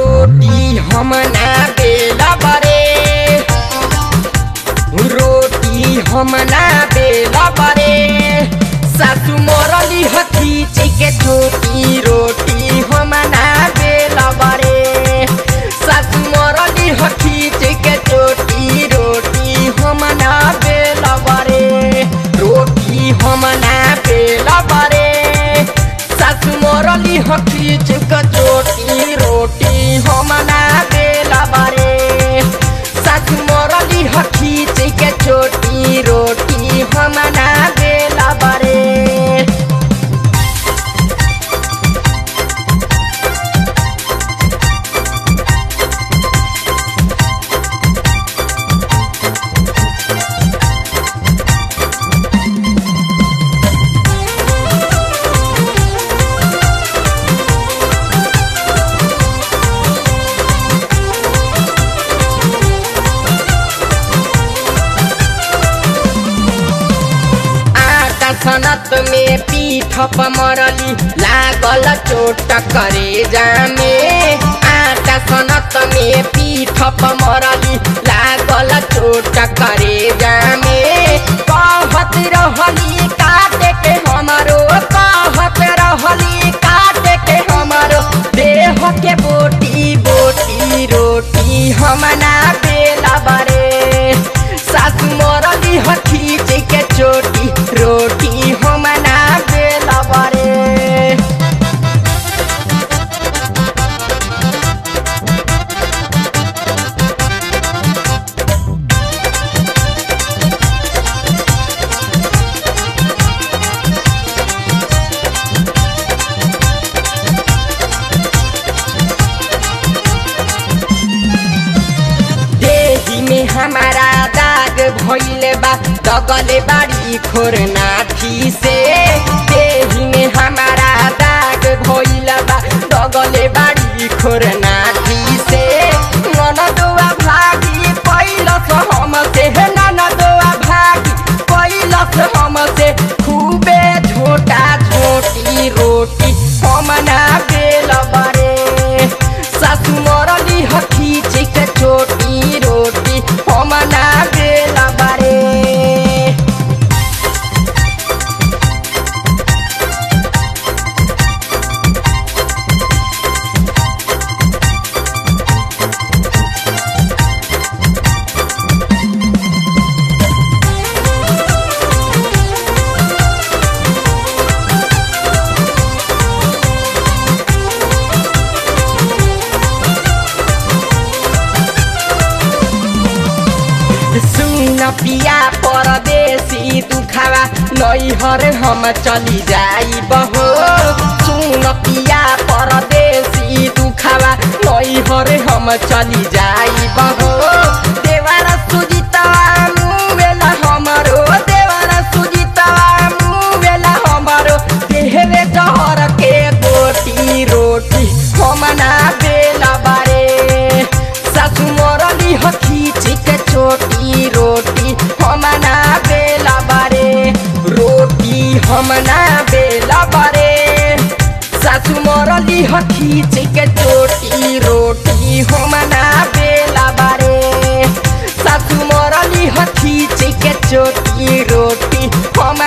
रोटी हम ना बेला बरे रोटी हम ना बेला बरे सासु मोरली हखीच के छोटी रोटी हम ना बेला बरे सासु मोरली हखीच के छोटी रोटी हम ना बेला बरे रोटी हम ना बेला बरे सासु मोरली हखीच के छोटी रोटी हम ना बेला बरे सासु मोरली हखीच के छोटी रोटी हम ना बेला बरे आटा सनत में पीठ मरली लागल चोट करे जामे आटा सनत में पीठ मरली लागल चोट करे जामे कहत रहली काटे के हमारो कहत रहली काटे के हमारो देह के बोटी बोटी रोटी हम ना बेला बरे सासु मोरली हखीच के चोटी रोटी हम ना बेला बरे देही में हमारा दाग भइले बा दगले बाड़ी खोर नाठी से देही में हमारा दाग भइले बा दगले बाड़ी खोर नाठी से ननदुआ भागी पैलस हम से ननदुआ भागी पैलस हम से खूबे झोटा झोटी रोटी हम ना बेल बरे सासु मरली हखीच के छोटी रोटी हम ना बेला बारे सुन पिया परदेसी दुखावा नैहर हम चली जाई बहो सुन पिया परदेसी दुखावा नैहर हम चली जाई बहो देवर सुजितवा मुवेला हमरो देवर सुजितवा मुवेला हमरो देहवे डहर के बोटी रोटी हम ना बेला बारे सासु मोरली हखीच के छोटी रोटी हम ना बेला बारे रोटी हम ना बेला बारे सासु मोरली हखीच के छोटी रोटी हम ना बेला बारे सासु मोरली हखीच के छोटी रोटी हम